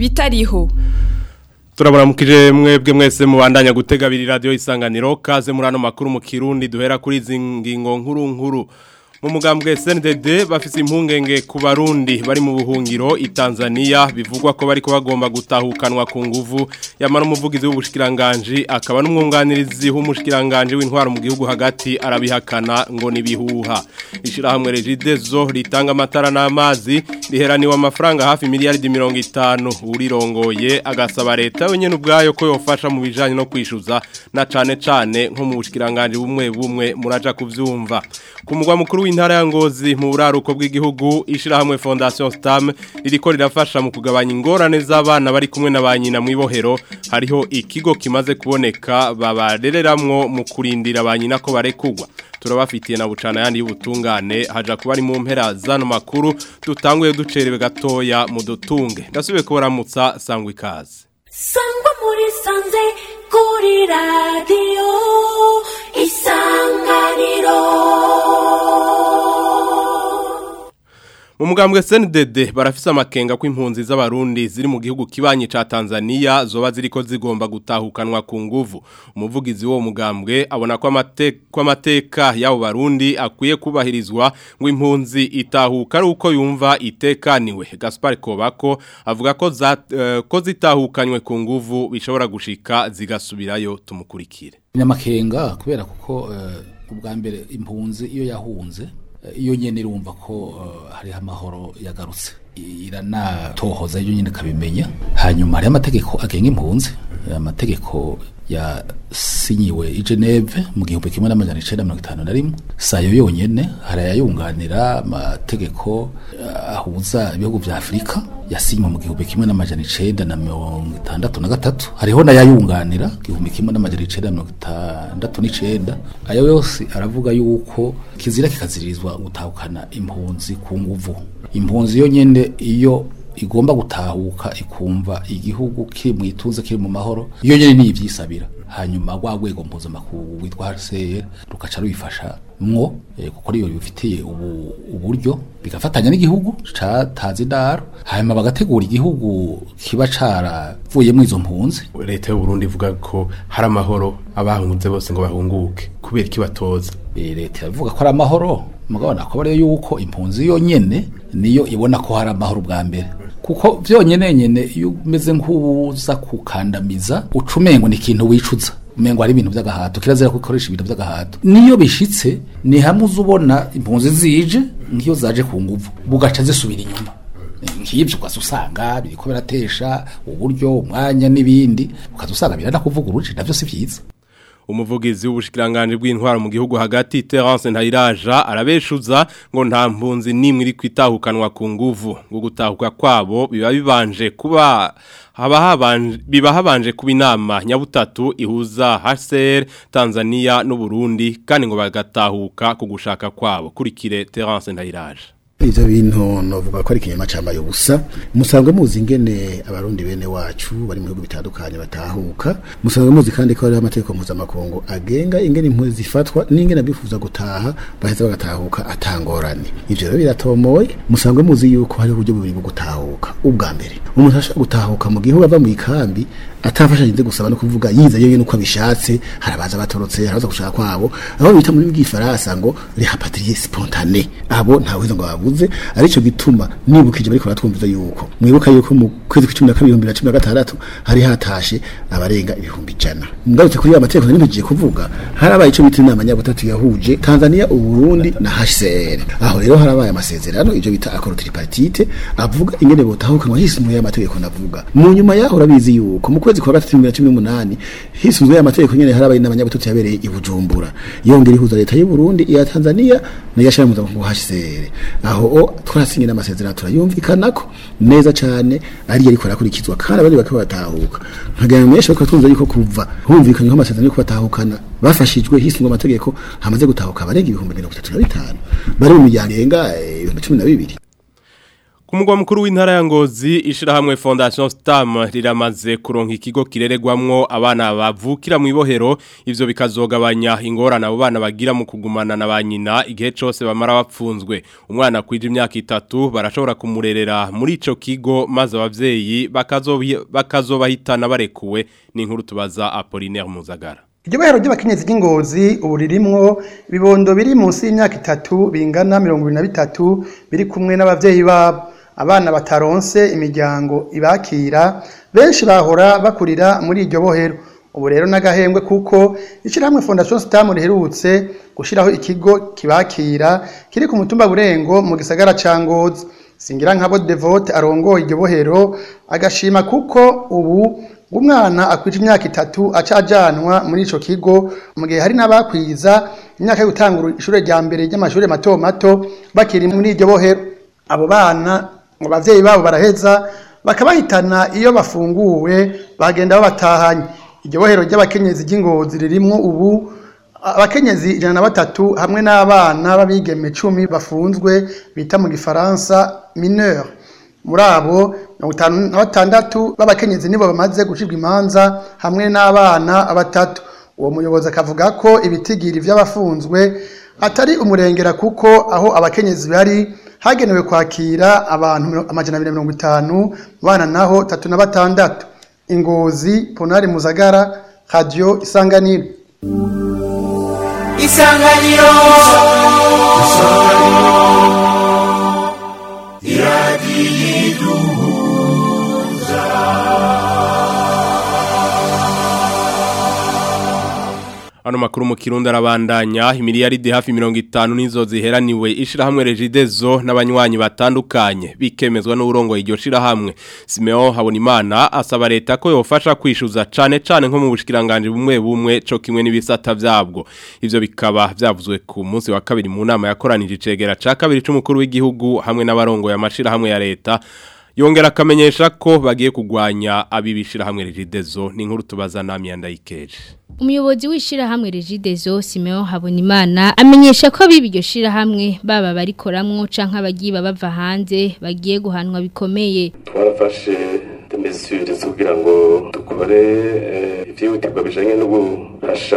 bitariho turaburamukije mwebwe mwese mubandanya gutega abiri radiyo isanganiro kaze muri ano makuru mu kirundi duhera kuri izi ngingo nkuru nkuru mu mugambwe SNDD bafise impungenge ku barundi bari mu buhungiro i Tanzania bivugwa ko bari ko bagomba gutahukanwa ku nguvu yamara umuvugizi w'ubushikiranganje akaba n'umwunganirizi w'umushikiranganje w'intwaro mu gihugu hagati arabihakana ngo nibihuha ishirahamwe Regidezo ritanga amatara n'amazi riheraniwe amafaranga hafi miliyaridi 50 urirongoye agasaba leta wenyene ubwayo ko yofasha mu bijanye no kwishuza na cane cane nko mu bushikiranganje bumwe bumwe muraja kuvyumva ku mugwa mukuru w'intara ya Ngozi mu buraruko bw'igihugu ishirahamwe Fondation Stam ririko rirafasha mu kugabanya ingorane z'abana bari kumwe na banyina mu ibohero hariho ikigo kimaze kuboneka babarereramwo mu kurindira banyina ko barekugwa turabafitiye na bucana yandi y'ubutungane haja kuba ari mu mpera zano makuru dutanguye ducerewe gatoya mu dutunge ndasubiye kubaramutsa sangwa ikaze sangwa muri sanze kuri radiyo isanganiro mu mugambwe SNDD barafise amakenga ko impunzi z'abarundi ziri mu gihugu kibanyi ca Tanzania zoba ziriko zigomba gutahukanwa ku nguvu umuvugizi wo mugambwe abona ko amateka ko amateka y'abo barundi akwiye kubahirizwa ngo impunzi itahuka ari uko yumva itekaniwe Gaspar Kobako avuga ko za, uh, ko zitahukanywe ku nguvu bishobora gushika zigasubirayo tumukurikire nyamakenga kubera kuko uh, ubwa mbere impunzi iyo yahunze iyo nyene irumva ko uh, hariho amahoro yagarutse iranatohoza iyo nyene kabimenya hanyuma hariho amategeko agenga impunzi amategeko yasinyiwe i Geneve mu gihumbi kimwe n'amajana icenda mirongo itanu na rimwe sayo yonyene harayayunganira amategeko ahuza ibihugu vya Afurika yasinywe mu gihumbi kimwe n'amajana icenda na mirongo itandatu na gatatu hariho n'ayayunganira igihumbi kimwe n'amajana icenda na mirongo itandatu n'icenda ayo yose aravuga yuko kizira kikazirizwa gutahukana impunzi ku nguvu impunzi yo nyene iyo igomba gutahuka ikumva igihugu kiri mu ituze kiri mu mahoro iyo nyene ni ivyisabira hanyuma rwa rwego mpuzamakungu rwitwa HCR rukaca rubifasha mwo eh, kuko ariyo bifitiye ubu uburyo bigafatanya n'igihugu catazi indaro hanyuma bagategura igihugu kiba caravuyemo izo mpunzi leta y'u Burundi ivuga ko hari amahoro abahunze bose ngo bahunguke kubera ikibatoza e, leta ivuga ko ari amahoro mugabo nakobare yuko impunzi yonyene niyo ibona ko hari amahoro bwa mbere kuko vyonyene nyene iyo umeze nk'uza kukandamiza ucumengo ni ikintu wicuza umengo ari ibintu by'agahato kirazira ko ikoresha ibintu by'agahato niyo bishitse ni hamwe uzubona impunzi zije nkiyo zaje ku nguvu bugaca zisubira inyuma nk'ibyo ukaza usanga biriko biratesha uburyo umwanya n'ibindi ukaza usanga biranakuvuguruje navyo si vyiza umuvugizi w'ubushikiranganje bw'intwaro mu gihugu hagati Terence Ntayiraja arabeshuza ngo nta mpunzi nimwe iri kwitahukanwa ku nguvu ngo gutahuka kwabo biba bibanje kuba haba habanje biba habanje kuba inama nyabutatu ihuza HCR Tanzania n'u Burundi kandi ngo bagatahuka ku gushaka kwabo kurikire Terence Ntayiraja ivyo bintu novuga ko ari ikinyama cambaye ubusa musanzwe muzi ingene abarundi bene wacu bari mu bihugu bitandukanye batahuka musanzwe muzi kandi ko hariho amategeko mpuzamakungu agenga ingene impunzi zifatwa n'ingene abifuza gutaha baheza bagatahuka atangorane ivyo rero biratomoye musanzwe muzi yuko hariho uburyo bubiri bwo gutahuka ubwa mbere umuntu ashaka gutahuka mu gihugu ava mu ikambi atafasha nze gusaba no kuvuga yiza yewe nuko abishatse harabaza batorotse harabaza gushaka kwabo aho bita muri bw'ifaransa ngo repatrier spontané abo ntaweza ngo babuze arico gituma nibukije bariko baratwumviza yuko mwibuka yuko mu kwezi kwa 12 2016 hari hatashe abarenga ibihumbi ijana ngarutse kuri amategeko nimbigiye kuvuga harabaye ico bita inama nyabutatu yahuje Tanzania Uburundi na HCR aho rero harabaye amasezerano ivyo bita accord tripartite avuga ingene botahukanwa hisumuye amategeko navuga mu nyuma yaho urabizi yuko mu kwezi kwa gatatu 2018 hisunzwe amategeko nyene harabaye inama nyabutatu yabereye i Bujumbura yongera ihuza leta y'u Burundi iya Tanzania na yashara mu HCR aho twarasinye n'amasezerano turayumvikanako neza cyane ari ariko arakurikizwa kandi abandi bakaba batahuka nkagana mweshe bakaba twumva yuko kuva humvikanye ko amasezerano yo kubatahukana bafashijwe hisungwa amategeko hamaze gutahuka abarenga ibihumbi mirongo itatu na bitanu bari mu miryango irenga ibihumbi cumi na bibiri Ku mugwa mukuru w'intara ya Ngozi ishirahamwe Fondation Stam riramaze kuronka ikigo kireregwamwo abana bavukira mu ibohero ivyo bikazogabanya ingorane abo bana bagira mu kugumana na banyina igihe cose bamara bapfunzwe umwana kwije imyaka itatu barashobora kumurerera muri ico kigo maze abavyeyi bakazobi- bakazobahitana barekuwe ni inkuru tubaza Apollinaire Muzagara Iryo bahero ry'abakenyezi ry'ingozi ubu ririmwo ibibondo biri munsi y'imyaka itatu bingana mirongo ibiri na bitatu biri kumwe n'abavyeyi babo abana bataronse imiryango ibakira benshi bahora bakurira muri iryo bohero ubu rero n'agahembwe kuko ishyirahamwe fondation stam riherutse gushyiraho ikigo kibakira kiri ku mutumba burengo mu gisagara ca ngozi singira nkabo devote arongoye iryo bohero agashima kuko ubu umwana akwije imyaka itatu aca ajanwa muri ico kigo mu gihe hari n'abakwiza imyaka yo gutangura ishure rya mbere ry'amashure mato mato bakiri muri iryo bohero abo bana ngo abavyeyi babo baraheza bakabahitana iyo bafunguwe bagenda babatahanye iryo bohero ry'abakenyezi ry'ingozi ririmwo ubu abakenyezi ijana na batatu hamwe n'abana b'abigeme cumi bafunzwe bita mu gifaransa mineur muri abo mirongo itanu na batandatu b'abakenyezi nibo bamaze gucibwa imanza hamwe n'abana batatu uwo muyobozi akavuga ko ibitigiri vy'abafunzwe atari umurengera kuko aho abakenyezi bari hagenewe kwakira abantu miro- amajana abiri na mirongo itanu mu bana naho tatu na batandatu ingozi ponari muzagara radio isanganiro isanganiro Ano makuru mu kirundi arabandanya imiliyaridi hafi 50 nizo ziheraniwe ishirahamwe Regidezo n'abanywanyi batandukanye bikemezwa n'urongo iryo shirahamwe Simeon Habonimana asaba leta ko yofasha kwishuza cane cane nko mu bushikiranganje bumwe bumwe co kimwe n'ibisata vyabwo ivyo bikaba vyavuzwe ku munsi wa kabiri mu nama yakoranije icegera ca kabiri c'umukuru w'igihugu hamwe n'abarongo ya mashirahamwe ya leta Yongera akamenyesha ko bagiye kugwanya abibishira hamwe Regidezo ni inkuru tubaza nami yandayikeje Umuyobozi w'ishirahamwe Regidezo Simeon Habonimana amenyesha ko bibi iryo shirahamwe baba barikoramwo canke abagiye bava hanze bagiye guhanwa bikomeye. twarafashe mesure zo kugira ngo dukore eh, ivyihutirwa bijanye no guhasha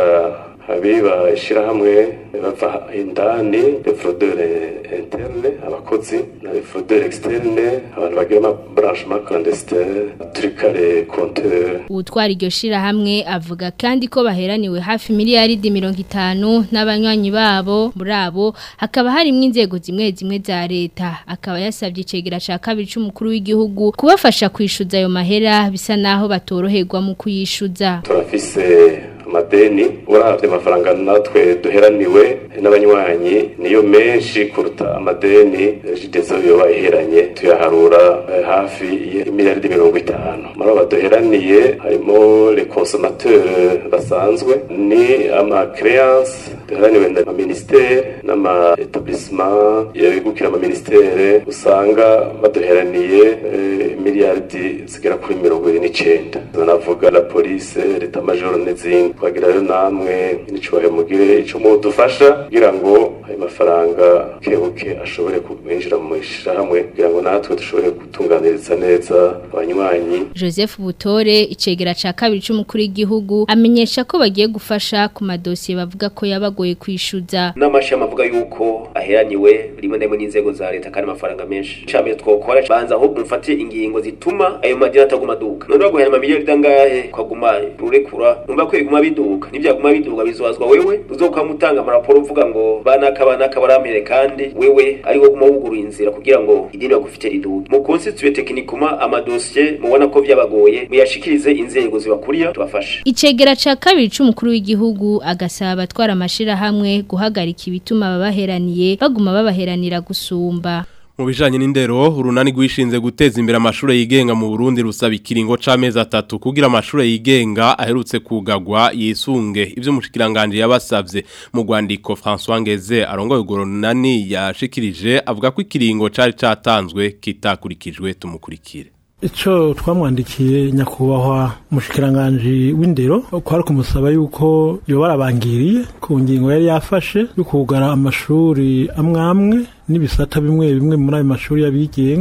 abiba ishirahamwe bava indani les fraudeurs internes abakozi na les fraudeurs externes abantu bagira ama branchement clandestin tricale compteur Utwara iryo shirahamwe avuga kandi ko baheraniwe hafi miliyaridi mirongo itanu n'abanywanyi babo muri abo hakaba harimwo inzego zimwe zimwe za leta akaba yasabye icegera ca kabiri c'umukuru w'igihugu kubafasha kwishuza ayo mahera bisa naho batoroherwa mu kuyishuza. turafise amadeni uravye amafaranga natwe duheraniwe n'abanywanyi niyo menshi kuruta amadeni jidezo yoba iheranye tuyaharura eh, hafi y'imiliyaridi mirongo itanu muri abo baduheraniye harimo les consommateurs basanzwe ni ama créance duheraniwe na ministere n'ama etablissement yabigukira ama ministere usanga baduheraniye eh, miliyaridi zigera kuri mirongo ibiri n'icenda navuga la police leta major n'izindi twagira rero namwe n'icyubahiro mugire ico mudufasha kugira ngo ayo mafaranga kebuke ashobore kwinjira mu ishyirahamwe kugira ngo natwe dushobore gutunganiriza neza abanywanyi Joseph Butore icegera ca kabiri c'umukuru w'igihugu amenyesha ko bagiye gufasha ku madosiye bavuga ko yabagoye kwishuza. n'amashami avuga yuko aheraniwe rimwe na rimwe n'inzego za leta kandi amafaranga menshi icambere twokora banza ahubwo mufatiye ingingo zituma ayo madini ataguma aduka none baguhera amamiliyoni angahe ukaguma rurekura numva ko biguma biduka nivyaguma biduka bizobazwa wewe uzokama utanga amaraporo uvuga ngo banaka banaka barampere kandi wewe ari wo guma wuguruye inzira kugira ngo idini bagufite riduke mu constitue tekinikuma amadosiye mubona ko vyabagoye muyashikirize inzego zibakuriya tubafashe Icegera ca kabiri c'umukuru w'igihugu agasaba abatwara amashirahamwe guhagarika ibituma babaheraniye baguma babaheranira gusumba. Mu bijanye n'indero urunani rwishinze guteza imbere amashure yigenga mu Burundi rusaba ikiringo c'amezi atatu kugira amashure yigenga aherutse kugagwa yisunge ivyo mushikiranganje yabasavye mu Rwandiko François Ngeze arongoye urwo runani yashikirije avuga ko ikiringo cari catanzwe kitakurikijwe tumukurikire Ico twamwandikiye nyakubahwa mushikiranganje w'indero kwari kumusaba yuko yoba arabangiriye ku ngingo yari yafashe yo kugara amashuri amwamwe n'ibisata bimwe bimwe muri ayo mashuri y'abigenga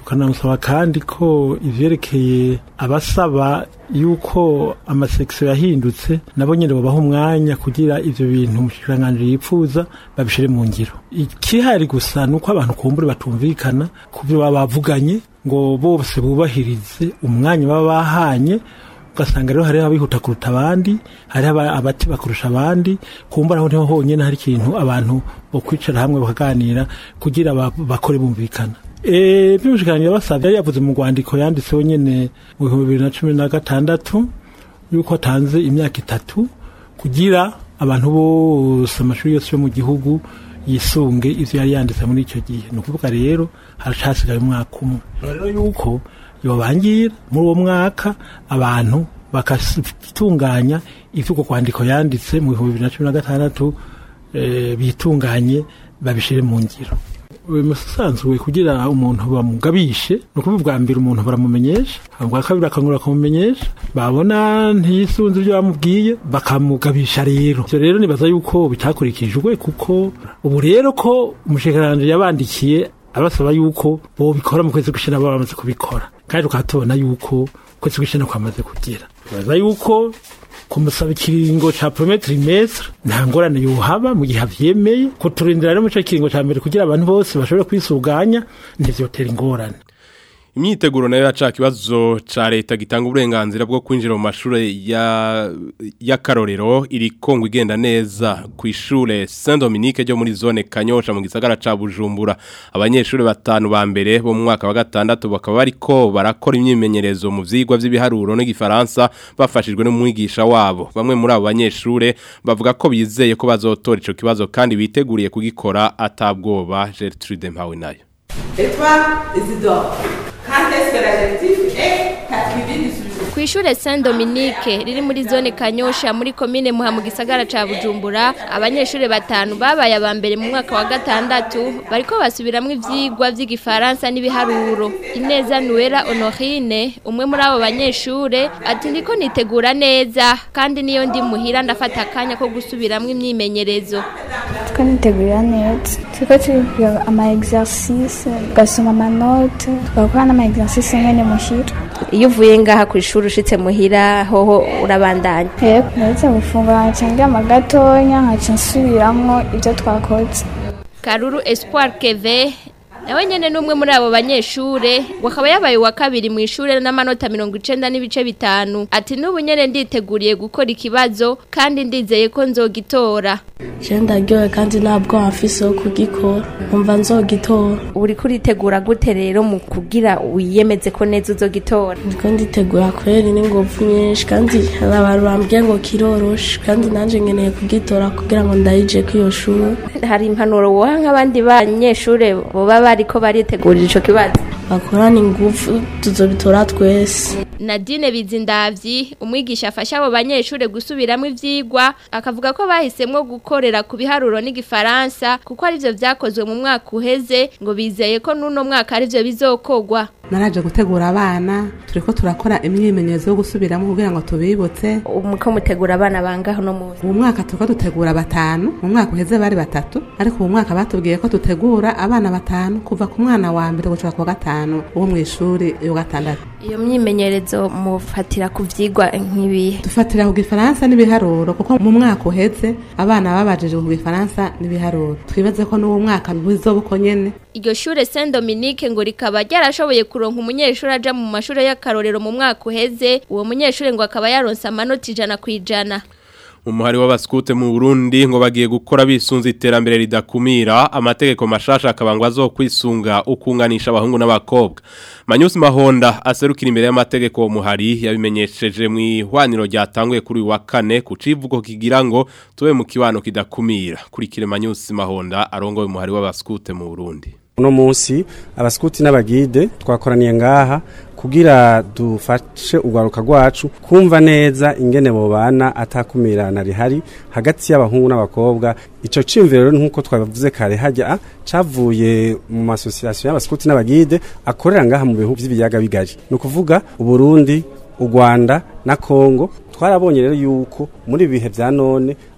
tukanamusaba kandi ko ivyerekeye abasaba yuko amasekisiyo yahindutse nabo nyene babaha umwanya kugira ivyo bintu umushikiranganji yipfuza babishire mu ngiro ikihari gusa nuko abantu kumbure batumvikana kuvyo baba bavuganye ngo bose bubahirize umwanya baba bahanye ugasanga rero hariho abihuta kuruta abandi hariho aba- abati bakurusha abandi kumbura aho niho honyene hari ikintu abantu bo kwicara hamwe bakaganira kugira ba- bakore bumvikana Eh, by'umushikiranganji yabasavye yari yavuze mu rwandiko yanditseho nyene mu bihumbi bibiri na cumi na gatandatu yuko atanze imyaka itatu kugira abantu bose amashuri yose yo mu gihugu yisunge ivyo yari yanditse muri icyo gihe ni ukuvuga rero haracasigaye umwaka umwe rero yuko yobangira muri uwo mwaka abantu bakatunganya ivyo uko kwandiko yanditse mu bihumbi bibiri na cumi na gatandatu eh, bitunganye babishire mu ngiro bimusanzwe kugira umuntu bamugabishe ni ukuvuga bwa mbere umuntu baramumenyesha bwa kabiri akangura kumumenyesha babona ntiyisunze ibyo bamubwiye bakamugabisha rero ivyo rero nibaza yuko bitakurikijwe kuko ubu rero ko umushikiranganji yabandikiye abasaba yuko bobikora mu kwezi gushira baba bamaze kubikora kandi tukaba tubona yuko ukwezi gushira kwamaze kugera nibaza yuko kumusaba ikiringo ca premier trimestre nta ngorane yohaba mu gihe avyemeye kuturindira rero mu ico kiringo ca mbere kugira abantu bose bashobore kwisuganya ntivyotera ingorane imyiteguro nayo yaca kibazo ca leta gitanga uburenganzira bwo kwinjira mu mashure ya y'akarorero iri kongo igenda neza ku ishure Saint Dominique ryo muri zone Kanyosha mu gisagara ca Bujumbura abanyeshure batanu ba mbere bo mu mwaka wa gatandatu bakaba bariko barakora imyimenyerezo mu vyigwa vy'ibiharuro n'igifaransa bafashijwe n'umwigisha wabo bamwe muri abo banyeshure bavuga ko bizeye ko bazotora ico kibazo kandi biteguriye kugikora atabwoba Gertrude Mpawe nayo Et toi, Isidore, quand est-ce que l'adjectif est captivé du sujet ku ishure Saint Dominique riri muri zone Kanyosha muri komine Muha mu gisagara ca Bujumbura abanyeshure batanu babaye aba mbere mu mwaka wa gatandatu bariko basubiramwo ivyigwa vy'igifaransa n'ibiharuro Ineza Nuera Honorine umwe muri abo banyeshure ati ndiko nitegura neza kandi niyo ndi muhira ndafata akanya ko gusubiramwo imyimenyerezo twanitegurira neza turiko turiga ama exercice tugasoma amanote tugakora n'ama exercice nyene muhira iyo uvuye ngaha ku ishuri ushitse muhira hoho urabandanya yego naretse gufungura nkaca ndyama gatonya nkaca nsubiramwo ivyo twakoze Karuru Espoir Keve nawe nyene numwe muri abo banyeshure wakaba yabaye wa kabiri mu ishure n'amanota 90 n'ibice bitanu ati nubu nyene nditeguriye gukora ikibazo kandi ndizeye ko nzogitora je ndaryohe kandi ntabwo afise wo kugikora nkumva nzogitora uri kuritegura gute rero mu kugira wiyemeze ko neza uzogitora ndiko nditegura kweri n'ingufu nyinshi kandi hari abantu bambwiye ngo kiroroshe kandi nanje nkeneye kugitora kugira ngo ndayije ko iyo shuri hari impanuro woha nk'abandi banyeshure boba bariko baritegurira ico kibazo bakorana ingufu tuzobitora twese Nadine Bizindavyi umwigisha afasha abo banyeshure gusubiramo ivyigwa akavuga ko bahisemwo gukorera ku biharuro n'igifaransa kuko ari byo vyakozwe mu mwaka uheze ngo bizeye ko nuno mwaka ari byo bizokogwa naraje gutegura abana turiko turakora imyimenyerezo yo gusubiramo kugira ngo tubibutse umuko mutegura abana bangaho no mu ubu mwaka turiko dutegura batanu mu mwaka uheze bari batatu ariko ubu mwaka batubwiye ko dutegura abana batanu kuva ku mwana wa mbere gushika ku wa gatanu wo mw'ishuri yo gatandatu iyo myimenyerezo mufatira ku vyigwa nk'ibihe dufatira ku gifaransa n'ibiharuro kuko mu mwaka uheze abana babajije ku gifaransa n'ibiharuro twibaze ko n'uwo mwaka bizoba uko nyene iryo shure Saint Dominique ngo rikaba ryarashoboye kuronka umunyeshuri aja mu mashure y'akarorero mu mwaka uheze uwo munyeshuri ngo akaba yaronse amanota ijana ku ijana umuhari w'abaskute mu Burundi ngo bagiye gukora bisunze iterambere ridakumira amategeko mashasha akabangwa zo kwisunga ukunganisha abahungu n'abakobwa Manyusi Mahonda aserukira imbere y'amategeko wo muhari yabimenyesheje mu ihwaniro ryatanguye kuri uyu wa kane ku civugo kigira ngo tube mu kibano kidakumira kurikire Manyusi Mahonda arongoye umuhari w'abaskute mu Burundi uno munsi abaskuti n'abagide twakoraniye ngaha kugira dufashe urwaruka rwacu kumva neza ingene bobana atakumirana rihari hagati y'abahungu n'abakobwa ico cimviro nkuko twavuze kare hajya cavuye mu masosiyasiyo y'abaskuti n'abagide akorera ngaha mu bihugu by'ibiyaga bigari ni ukuvuga uburundi u Rwanda na Kongo twarabonye rero yuko muri bihe bya none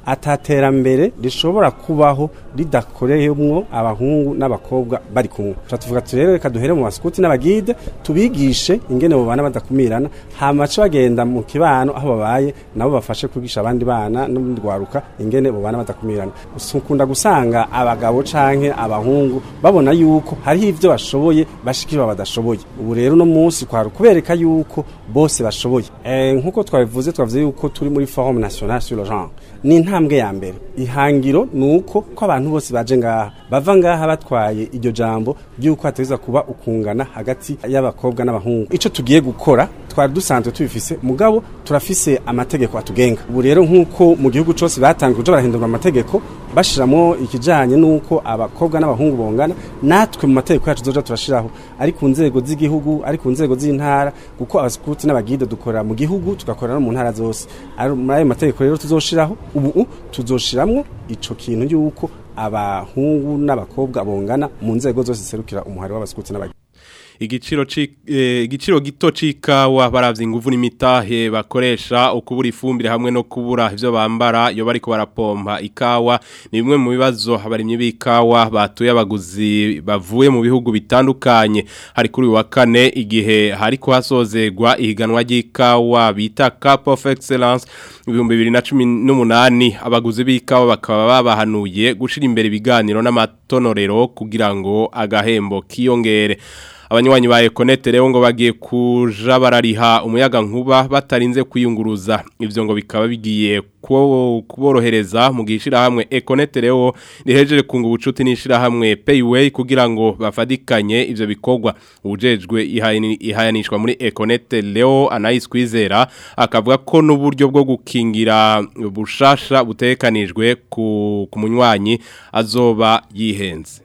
ataterambere rishobora kubaho ridakoreyemwo abahungu n'abakobwa bari kumwe tuca tuvuga tuti rero reka duhere mu basikuti n'abagide tubigishe ingene abo bana badakumirana hama bace bagenda mu kibano aho babaye nabo bafashe kwigisha abandi bana n'ubundi rwaruka ingene abo bana badakumirana ukunda gusanga abagabo canke abahungu babona yuko hariho ivyo bashoboye bashikirwa badashoboye ubu rero no munsi kwari kubereka yuko bose bashoboye eh nkuko twabivuze twavuze yuko turi muri forum national sur le genre ni intambwe ya mbere ihangiro nuko ko abantu bose baje ngaha bava ngaha batwaye iryo jambo ryuko hateza kuba ukungana hagati y'abakobwa n'abahungu ico tugiye gukora twari dusanzwe tubifise mugabo turafise amategeko atugenga ubu rero nkuko mu gihugu cose batangiye kuja barahindura amategeko bashiramo ikijanye nuko abakobwa n'abahungu bongana natwe mu mategeko yacu zoja turashiraho ari ku nzego z'igihugu ari ku nzego z'intara kuko abasikuti n'abagide dukorera mu gihugu tugakorera no mu ntara zose ari muri ayo mategeko rero tuzoshiraho ubu tuzoshiramwo ico kintu yuko abahungu n'abakobwa bongana mu nzego zose ziserukira umuhari w'abasikuti n'abagide igiciro igiciro gito c'ikawa baravye inguvu n'imitahe bakoresha ukubura ifumbire hamwe no kubura ivyo bambara iyo bariko barapompa ikawa ni bimwe mu bibazo abarimyi b'ikawa batuye abaguzi bavuye mu bihugu bitandukanye hari kuri wa kane igihe hariko hasozegwa ihiganwa ry'ikawa bita Cup of Excellence ibihumbi bibiri na cumi n'umunani abaguzi b'ikawa bakaba babahanuye gushira imbere ibiganiro n'amatonorero kugira ngo agahembo kiyongere abanywanyi ba Econet rero ngo bagiye kuja barariha umuyaga nkuba batarinze kwiyunguruza ivyo ngo bikaba bigiye kuborohereza mu gishira hamwe Econet rero rihejeje kunga ubucuti nishira hamwe Payway kugira ngo bafadikanye ivyo bikorwa ubujejwe ihayanishwa muri Econet Leo Anais Kwizera akavuga ko n'uburyo bwo gukingira bushasha butekanijwe ku munywanyi azoba yihenze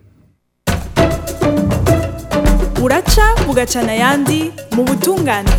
buraca bugacana ayandi mu butungane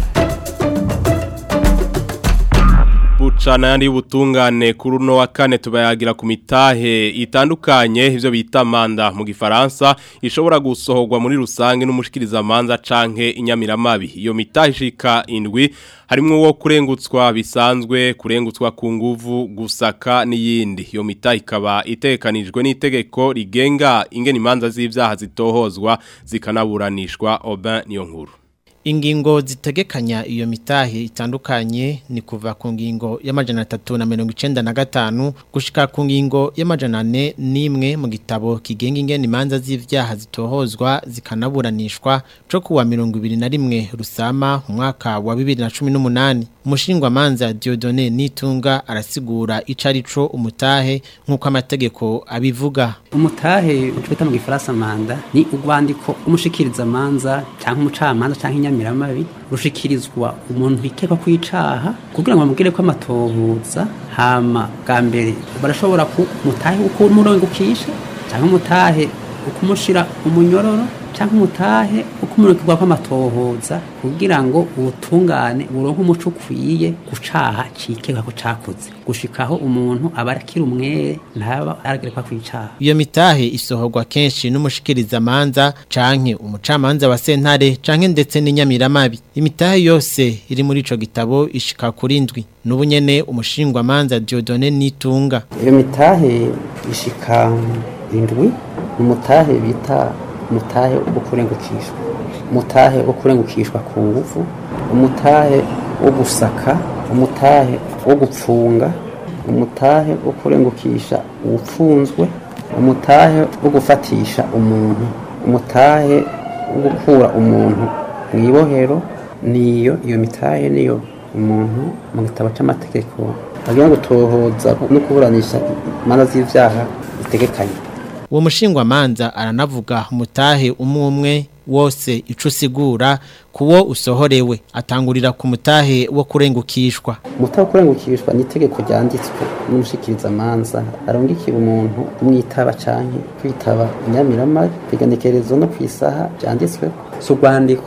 bucana yandi butungane kuri uno wa kane tubayagira ku mitahe itandukanye ivyo bita manda mu gifaransa ishobora gusohorwa muri rusange n'umushikiriza manza canke inyamiramabi iyo mitahe ishika indwi harimwo wo kurengutswa bisanzwe kurengutswa ku nguvu gusaka n'iyindi iyo mitahe ikaba itekanijwe n'itegeko rigenga ingene imanza z'ivyaha zitohozwa zikanaburanishwa Aubin niyo nkuru Ingingo zitegekanya iyo mitahe itandukanye ni kuva ku ngingo y'amajana atatu na mirongo icenda na gatanu gushika ku ngingo y'amajana ane n'imwe mu gitabo kigenga ingene imanza z'ivyaha zitohozwa zikanaburanishwa co kuwa mirongo ibiri na rimwe rusama mu mwaka wa bibiri na cumi n'umunani umushingwamanza Diodone Nitunga arasigura ico arico umutahe nk'uko amategeko abivuga umutahe ucwita mu gifaransa manda ni urwandiko umushikiriza manza canke umucamanza canke inyamiramabi rushikirizwa umuntu ikekwa kwicaha kugira ngo bamubwire ko amatohuza hama bwa mbere barashobora ku mutahe ukumurongukisha canke umutahe ukumushira umunyororo cyangwa umutahe ukumurikirwa kw'amatohoza kugira ngo ubutungane buronke umuco ukwiye gucaha cikeka ko cakoze gushikaho umuntu aba arakira umwere ntaba aragerekwa kwicaha iyo mitahe isohorwa kenshi n'umushikiriza manza canke umucamanza wa sentare canke ndetse n'inyamiramabi imitahe yose iri muri ico gitabo ishika kuri ndwi n'ubu nyene umushingwa manza Diodone Nitunga iyo mitahe ishika indwi umutahe bita umutahe wo kurengukishwa umutahe wo kurengukishwa ku ngufu umutahe wo gusaka umutahe wo gupfunga umutahe wo kurengukisha uwupfunzwe umutahe wo gufatisha umuntu umutahe wo gukura umuntu mu ibohero niyo iyo mitahe niyo umuntu mu gitabo cy'amategeko agira ngo tohoza no kuburanisha imanza z'ivyaha zitegekanye uwo mushingwa manza aranavuga umutahe umwe umwe wose ico usigura kuwo usohorewe atangurira ku mutahe wo kurengukishwa umutahe wo kurengukishwa ni itegeko ryanditswe n'umushikiriza manza arungikira umuntu umwitaba canke kwitaba inyamiramabi igenekerezo no kwisaha byanditswe si urwandiko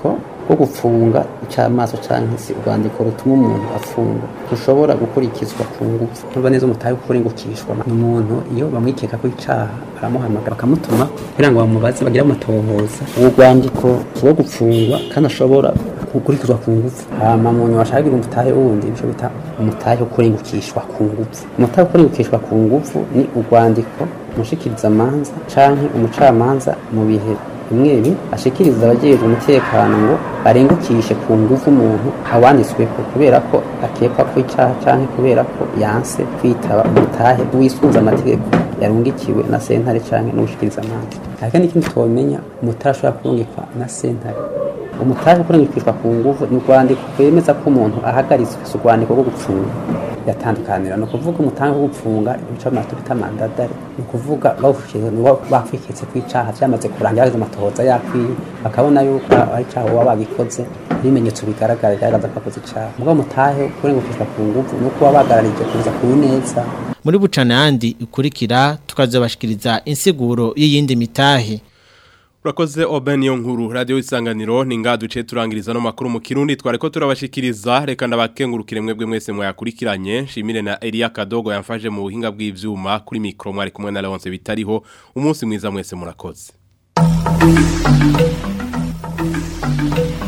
rwo gupfunga icamaso canke se urwandiko rutuma umuntu afungwa rushobora gukurikizwa ku ngufu ntuba neza umutahe wo kurengukishwa ni umuntu iyo bamwikeka ko icaha baramuhamagara bakamutuma kugira ngo bamubaze bagire amatohoza uwo rwandiko rwo gupfungwa kandi ashobora gukurikizwa ku ngufu hama muntu washakagira umutahe wundi nico bita umutahe wo kurengukishwa ku ngufu umutahe wo kurengukishwa ku ngufu ni urwandiko umushikirizamanza canke umucamanza mu bihe bimwe bi ashikiriza abajejwe umutekano ngo barengukishe ku ngufu umuntu awanditsweko kubera ko akekwa ko icaha canke kubera ko yanse kwitaba umutahe wisunza amategeko yarungikiwe na sentare canke n'ubushikirizamanza ariko n'ikindi twomenya umutahe ashobora kurungikwa na sentare umutahe kurengukishwa ku nguvu ni urwandiko rwemeza ko umuntu ahagaritswe si urwandiko rwo gupfunga yatandukanira ni ukuvuga umutanga wo gupfunga ibice amato bita mandadari ni ukuvuga bawushyize nibo bakwiketse ku icaha byamaze kurangira bageze amatohoza yakwiye bakabona yuko ari icaha uba bagikoze ibimenyetso bigaragara bigaragaza ko akoze icaha mugabo mutahe kurengukishwa ku nguvu ni uko wabagararije kuza ku neza muri bucana yandi ikurikira tukazobashikiriza insiguro y'iyindi mitahe Urakoze Oben yo nkuru radio isanganiro ninga duce turangiriza no makuru mu kirundi twareko turabashikiriza reka ndabakengurukire mwebwe mwese mwayakurikiranye shimire na Elia Kadogo yamfaje mu buhinga bw'ivyuma kuri micro mwari kumwe na Leonce bitariho umunsi mwiza mwese murakoze